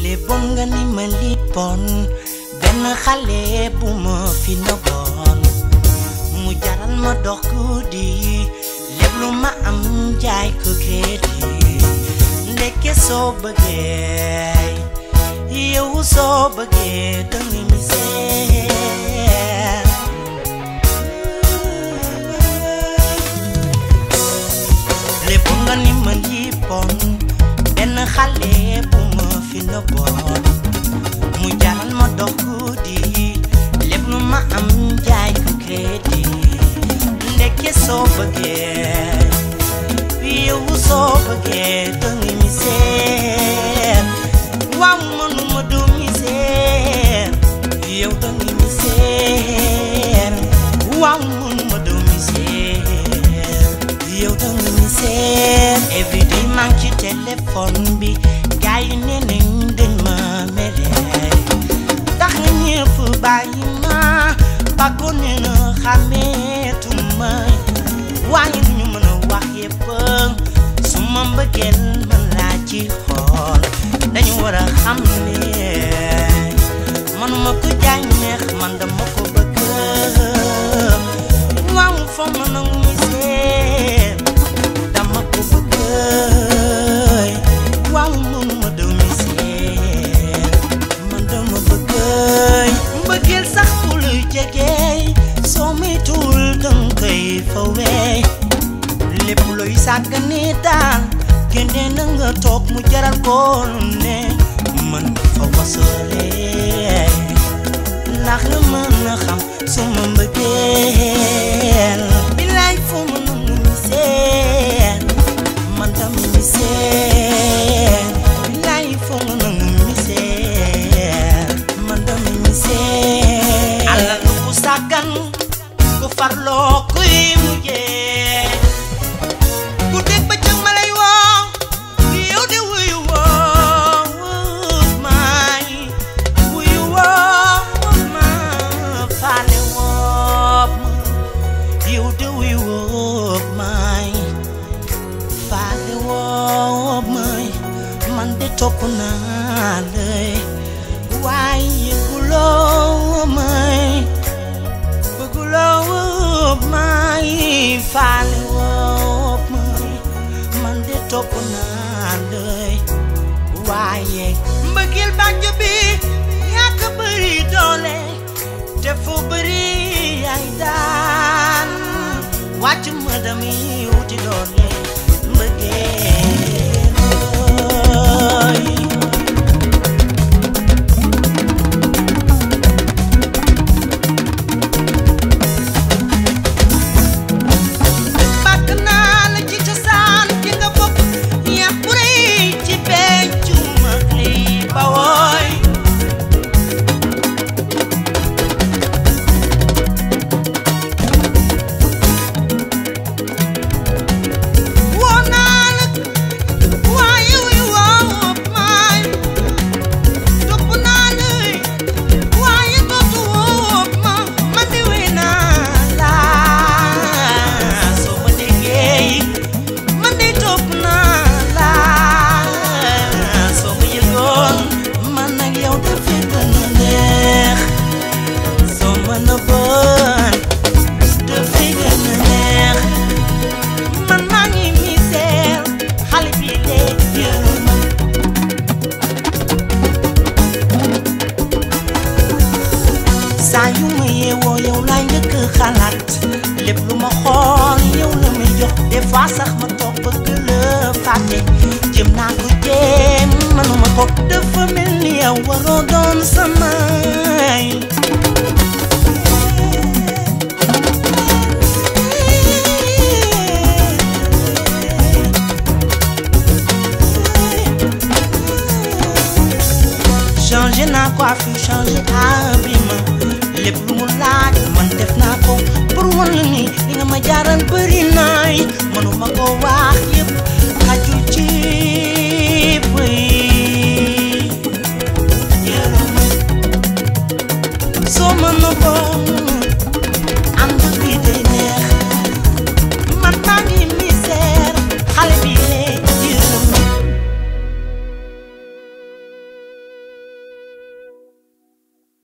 bon nga ni ma lippoon benn xale bu ma fi nëbboon mu jaral ma dox guddi lépp lu ma am jaay ko crédit ndekke soo bëggee yow soo bëggee danga misère lépp nga ni ma lippoon benn xale bu ma fi nëbboon mu jaral ma dox guddi lépp lu ma am jaay ko crédit ndekke soo bëggee yow soo bëggee danga misère waaw mënuma doo misère yow danga misère waaw mënuma doo misère yow danga misère everyday maa ngi ci téléphone bi gars yi nee nañ dañ ma mere tax nga ñëpp bàyyi ma bàkkoon ne na xàmmeetuma waaye ñu mën a wax yëpp su ma mbëggeel man laa ci xool dañu war a xam ne manuma ko jaay neex man dama ko bëgg waaw foo ma nangu misère dama ko bëgg waaw mënuma daw misère man dama bëgg mbëggeel sax ku luy jege soo moytuwul danga koy fawee lépp looy sàggane daal génne na nga toog mu jaral ko lu ne man fa wasalee ndax nga mën a xam suma mbëggeel bilaay foo ma nangu misère man dama misère bilaay foo ma nangu misère man dama misère alal ku sàggan ku farloo kuy mujjee ku dégg ba cëg ma lay woo yow de wuyu woo maay wuyu woo ma faale woo ma yow de wuyu woo maay faale woo maay man de topp naa lay waaye yëguloo maay bëgguloo maay faale woo maay man de topp naa lay waaye mbëggeel bànjo bi yaa ko bëri doole te fu bëri ay daan wàcc ma damay wuti doole mbëggeel ooy. bàkk naa la ci cosaan ki nga bokk yaa bu rëy ci pencu mag lii ba wooy woo naa la waaye wuy woo maay topp naa la waaye dootu woo ma man de wey naa la soo ma déggee man de topp naa la soo ma yëgoon man nag yow dafay gën a neex soo ma nëbboon dafay gën a neex man maa ngi misère xale bi léegi yërëm ma saa yu ma yeewoo yow laay njëkk xalaat lépp lu ma xool yow la may jox des fois sax ma toog bëgg la fàtte jëm naa ko jéem manuma ko dafa mel ni yow waroo doon samay changé naa coiffure changé habillement lépp lu mu laaj man def naa ko pour wan la ni li nga ma jaaral bëri naay mënuma ko wax yëpp